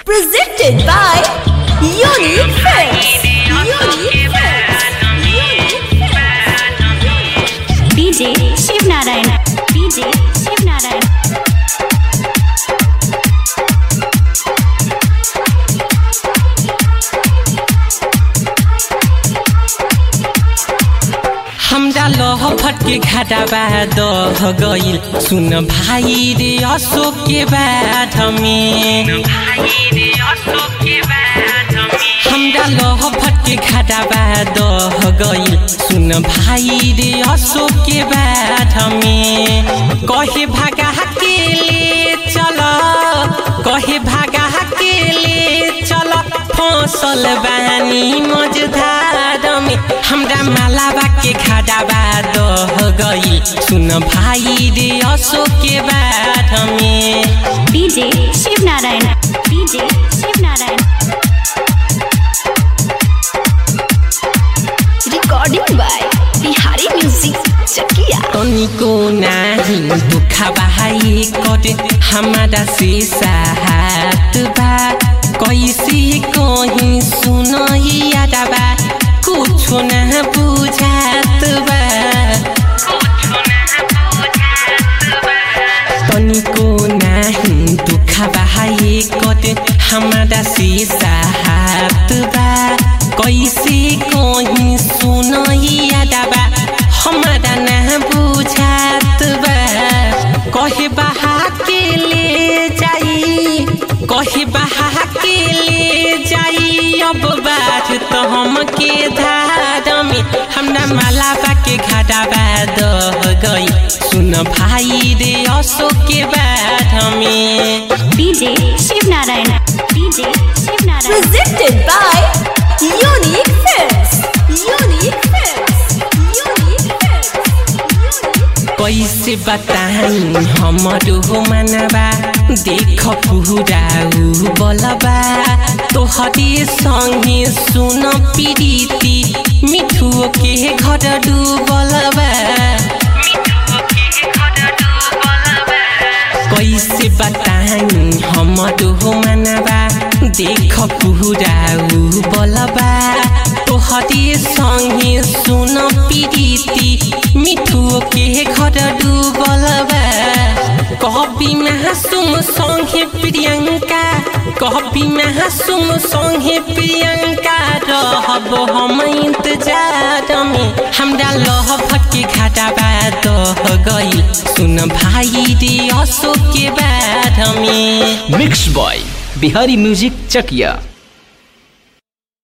Presented by Unique Films. Unique Films. Unique Films. DJ Shiv Narayan. DJ Shiv Narayan. हमरा लह फटके घाटा दह गइल सुन भाइ रे अशोक के बाध में हमरा लह फटके घाटा दह गइल सुन भाइ रे अशोक के बाध में कहे भागा के ले चल कहे भागा के ले चल फसल बानी मझधार में हमरा मालाबा के खाडाबा दह गई सुन भाई रे अशोक के बाध में DJ Shiv Narayan. DJ Shiv Narayan. Recording by Bihari Music Chakia. तनिको नाही दुखा बहाई करे हमारा से साहत बा कैसे कहीं सुनैया बा कुछो न बुझात बा तनिको नाही दुखा बहाई करे हमारा से साहत बा कैसे कहीं सुनैया बा हमारा न बुझात बा कहे बहा के ले जाई कहे बहा के ले जाई अब बात तो हम के धार में हमरा मालाबा के घाटाबा दह गई सुन भाई रे अशोक के बाध में DJ Shiv Narayan. DJ Shiv Narayan. Presented by Unique Films. Unique Films. Unique Films. Unique कैसे बताई हमरो हो मनबा देख पूरा उ बलबा तोहरे संगे सुन प्रीति मिठुओ के घर डूबलबा कैसे बताई हमरो हो मनबा देख पूरा उ बलबा तोहरे संगे सुन प्रीति मिठुओ के घर डूबलबा कभी महासुम संगे प्रियंका कभी महासुम संगे प्रियंका रहब हम इंतजार में हमरा लह भटके घाटा दह गई सुन भाई रे अशोक के बाध में मिक्स बॉय बिहारी म्यूजिक चकिया